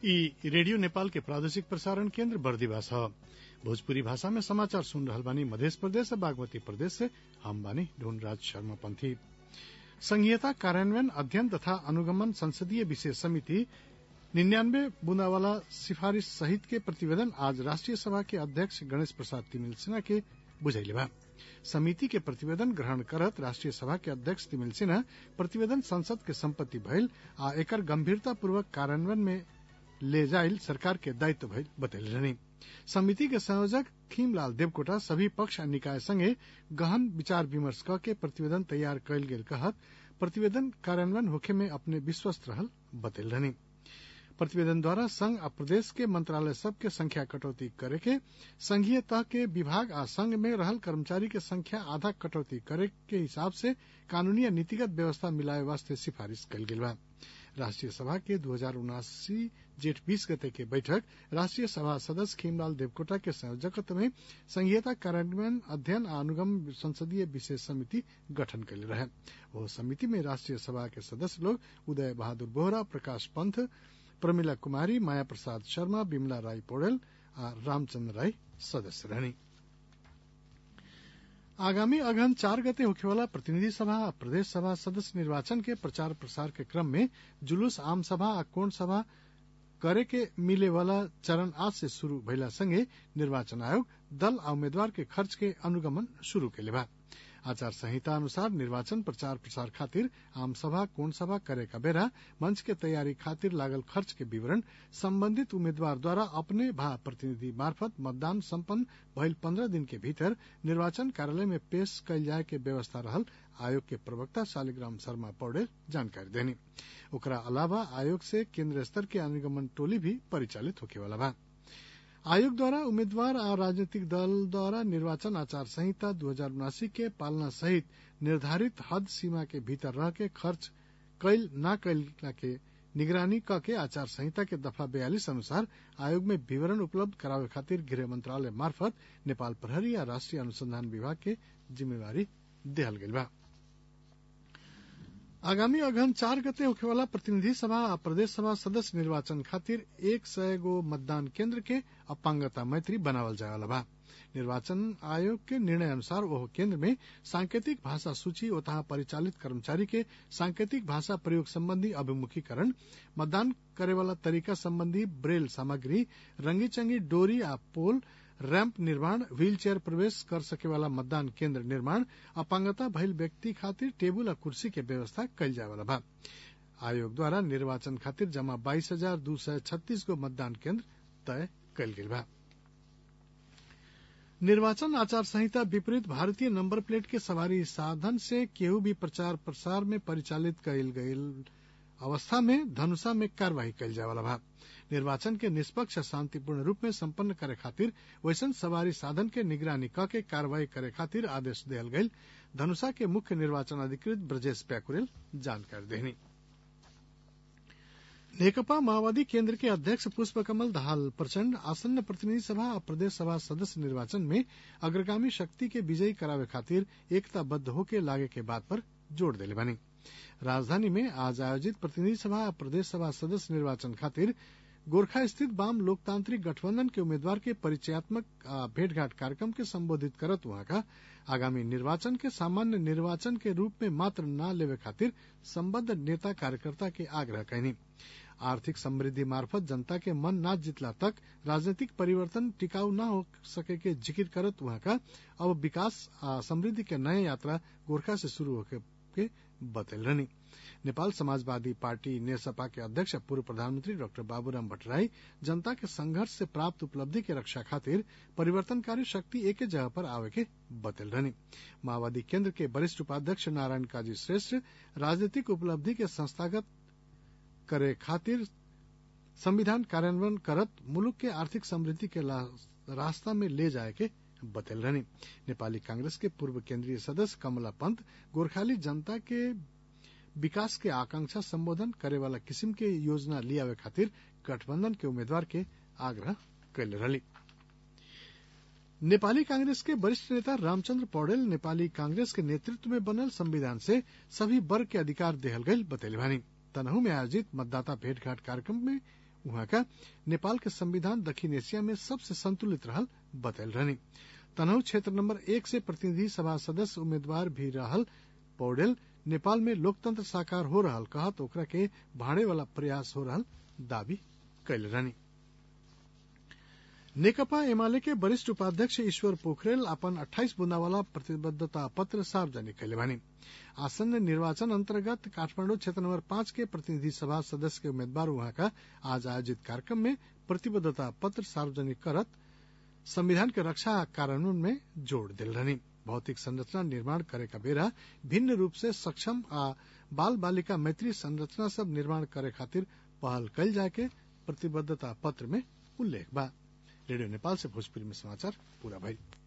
ई रेडियो नेपाल के प्रादेशिक प्रसारण केन्द्र बर्दिवास ह भोजपुरी भाषा में समाचार सुन रहल बानी मधेश प्रदेश और बागमती प्रदेश से हम बानी ढूंढराज शर्मा पंथी संघीयता कार्यान्वयन अध्ययन तथा अनुगमन संसदीय विशेष समिति निन्यानवे बूंदावाला सिफारिश सहित के प्रतिवेदन आज राष्ट्रीय सभा के अध्यक्ष गणेश प्रसाद तिमिल सिन्हा के बुझैले बा समिति के प्रतिवेदन ग्रहण करत राष्ट्रीय सभा के अध्यक्ष तिमिल सिन्हा प्रतिवेदन संसद के सम्पत्ति भइल आ एकर गंभीरता पूर्वक कार्यान्वयन में ले जाइल सरकार के दायित्व भइल बतैले रहनी समिति के संयोजक थीमलाल देवकोटा सभी पक्ष आ निकाय संगे गहन विचार विमर्श क के प्रतिवेदन तैयार कयल गेल कहत प्रतिवेदन कार्यान्वयन होखे में अपने विश्वस्त रहल बतैल रहनी प्रतिवेदन द्वारा संघ आ प्रदेश के मंत्रालय सब के संख्या कटौती करे के संघीय तह के विभाग आ संघ में रहल कर्मचारी के संख्या आधा कटौती करे के हिसाब से कानूनी आ नीतिगत व्यवस्था मिलावे वास्ते सिफारिश कयल गेल बा राष्ट्रीय सभा के दू हजार उनासी जेठ बीस गते के बैठक राष्ट्रीय सभा सदस्य खीमलाल देवकोटा के संयोजकत्व में संघीयता कार्यान्वयन अध्ययन आ अनुगम संसदीय विशेष समिति गठन कैले रहे वो समिति में राष्ट्रीय सभा के सदस्य लोग उदय बहादुर बोहरा प्रकाश पंथ प्रमिला कुमारी माया प्रसाद शर्मा बिमला राय पौडेल आ रामचंद्र राय सदस्य रहनी आगामी अगहन चार गते होखेवाला प्रतिनिधि सभा आ प्रदेश सभा सदस्य निर्वाचन के प्रचार प्रसार के क्रम में जुलूस आम सभा आ कोण सभा करे के मिले वाला चरण आज से शुरू भइला संगे निर्वाचन आयोग दल आ उम्मीदवार के खर्च के अनुगमन शुरू कैले बा आचार संहिता अनुसार निर्वाचन प्रचार प्रसार खातिर आम सभा कोण सभा करे का बेरा मंच के तैयारी खातिर लागल खर्च के विवरण संबंधित उम्मीदवार द्वारा अपने भा प्रतिनिधि मार्फत मतदान सम्पन्न भइल पंद्रह दिन के भीतर निर्वाचन कार्यालय में पेश कयल जाय के व्यवस्था रहल आयोग के प्रवक्ता शालिग्राम शर्मा पौडेल जानकारी देनी ओकरा अलावा आयोग से केंद्र स्तर के अनुगमन टोली भी परिचालित होखेवाला बा आयोग द्वारा उम्मीदवार और राजनीतिक दल द्वारा निर्वाचन आचार संहिता दू हजार उनासी के पालना सहित निर्धारित हद सीमा के भीतर रह के खर्च कैल न कैल के निगरानी क के आचार संहिता के दफा बयालीस अनुसार आयोग में विवरण उपलब्ध करावे खातिर गृह मंत्रालय मार्फत नेपाल प्रहरी या राष्ट्रीय अनुसंधान विभाग के जिम्मेवारी देहल गइल बा आगामी अगहन चार गते होखेवाला प्रतिनिधि सभा आ प्रदेश सभा सदस्य निर्वाचन खातिर एक सय गो मतदान केंद्र के अपांगता मैत्री बनावल जायवाला बा निर्वाचन आयोग के निर्णय अनुसार वह केंद्र में सांकेतिक भाषा सूची ओतहा परिचालित कर्मचारी के सांकेतिक भाषा प्रयोग संबंधी अभिमुखीकरण मतदान करेवाला तरीका संबंधी ब्रेल सामग्री रंगी चंगी डोरी आ पोल रैंप निर्माण व्हील चेयर प्रवेश कर सकेवाला मतदान केंद्र निर्माण अपांगता भइल व्यक्ति खातिर टेबुल आ कुर्सी के व्यवस्था कयल जायवाला बा आयोग द्वारा निर्वाचन खातिर जमा बाईस हजार दू सय छत्तीस गो मतदान केंद्र तय कयल गेल बा निर्वाचन आचार संहिता विपरीत भारतीय नंबर प्लेट के सवारी साधन से केहू भी प्रचार प्रसार में परिचालित कयल गयल अवस्था में धनुषा में कार्यवाही कयल जायवाला बा निर्वाचन के निष्पक्ष शांतिपूर्ण रूप में संपन्न करे खातिर वैसन सवारी साधन के निगरानी क के कार्रवाई करे खातिर आदेश दियल गयल धनुषा के मुख्य निर्वाचन अधिकृत ब्रजेश प्याकुरेल जानकारी देनी नेकपा माओवादी केंद्र के अध्यक्ष पुष्प कमल दाहाल प्रचंड आसन्न प्रतिनिधि सभा और प्रदेश सभा सदस्य निर्वाचन में अग्रगामी शक्ति के विजयी करावे खातिर एकताबद्ध होके लागे के बात पर जोर देले बानी राजधानी में आज आयोजित प्रतिनिधि सभा और प्रदेश सभा सदस्य निर्वाचन खातिर गोरखा स्थित वाम लोकतांत्रिक गठबंधन के उम्मीदवार के परिचयात्मक भेंटघाट कार्यक्रम के संबोधित करत वहां का आगामी निर्वाचन के सामान्य निर्वाचन के रूप में मात्र न लेवे खातिर संबद्ध नेता कार्यकर्ता के आग्रह कैनी आर्थिक समृद्धि मार्फत जनता के मन न जितला तक राजनीतिक परिवर्तन टिकाऊ न हो सके के जिक्र करत वहां का अब विकास आ समृद्धि के नए यात्रा गोरखा से शुरू होके के बतल रहनी नेपाल समाजवादी पार्टी नेसपा के अध्यक्ष पूर्व प्रधानमंत्री डॉक्टर बाबूराम भट्टराई जनता के संघर्ष से प्राप्त उपलब्धि के रक्षा खातिर परिवर्तनकारी शक्ति एक जगह पर आवे के बतल रहनी माओवादी केंद्र के वरिष्ठ उपाध्यक्ष नारायण काजी श्रेष्ठ राजनीतिक उपलब्धि के संस्थागत करे खातिर संविधान कार्यान्वयन करत मुलुक के आर्थिक समृद्धि के रास्ता में ले जाए के बतल रहनी नेपाली कांग्रेस के पूर्व केंद्रीय सदस्य कमला पंत गोरखाली जनता के विकास के आकांक्षा संबोधन करे वाला किस्म के योजना लियावे खातिर गठबंधन के उम्मीदवार के आग्रह कैले रही नेपाली कांग्रेस के वरिष्ठ नेता रामचंद्र पौडेल नेपाली कांग्रेस के नेतृत्व में बनल संविधान से सभी वर्ग के अधिकार देहल गई बतैले भानी तनहू में आयोजित मतदाता भेंटघाट कार्यक्रम में उहाँ का नेपाल के संविधान दक्षिण एशिया में सबसे संतुलित रहल बतैल रहनी तनहु क्षेत्र नंबर एक से प्रतिनिधि सभा सदस्य उम्मीदवार भी रहल पौडेल नेपाल में लोकतंत्र साकार हो रहल कहत ओकरा के भाड़े वाला प्रयास हो रहल दावी कैल रहनी नेकपा एमाले के वरिष्ठ उपाध्यक्ष ईश्वर पोखरेल अपन 28 बुंदा वाला प्रतिबद्धता पत्र सार्वजनिक कैले बानी आसन्न निर्वाचन अंतर्गत काठमांडू क्षेत्र नंबर पांच के प्रतिनिधि सभा सदस्य के उम्मीदवार वहां का आज आयोजित कार्यक्रम में प्रतिबद्धता पत्र सार्वजनिक करत संविधान के रक्षा कार्यान्वयन में जोड़ दिल रहनी भौतिक संरचना निर्माण करे का बेरा भिन्न रूप से सक्षम आ बाल बालिका मैत्री संरचना सब निर्माण करे खातिर पहल कैल जाए के प्रतिबद्धता पत्र में उल्लेख बा रेडियो नेपाल से भोजपुरी में समाचार पूरा भइल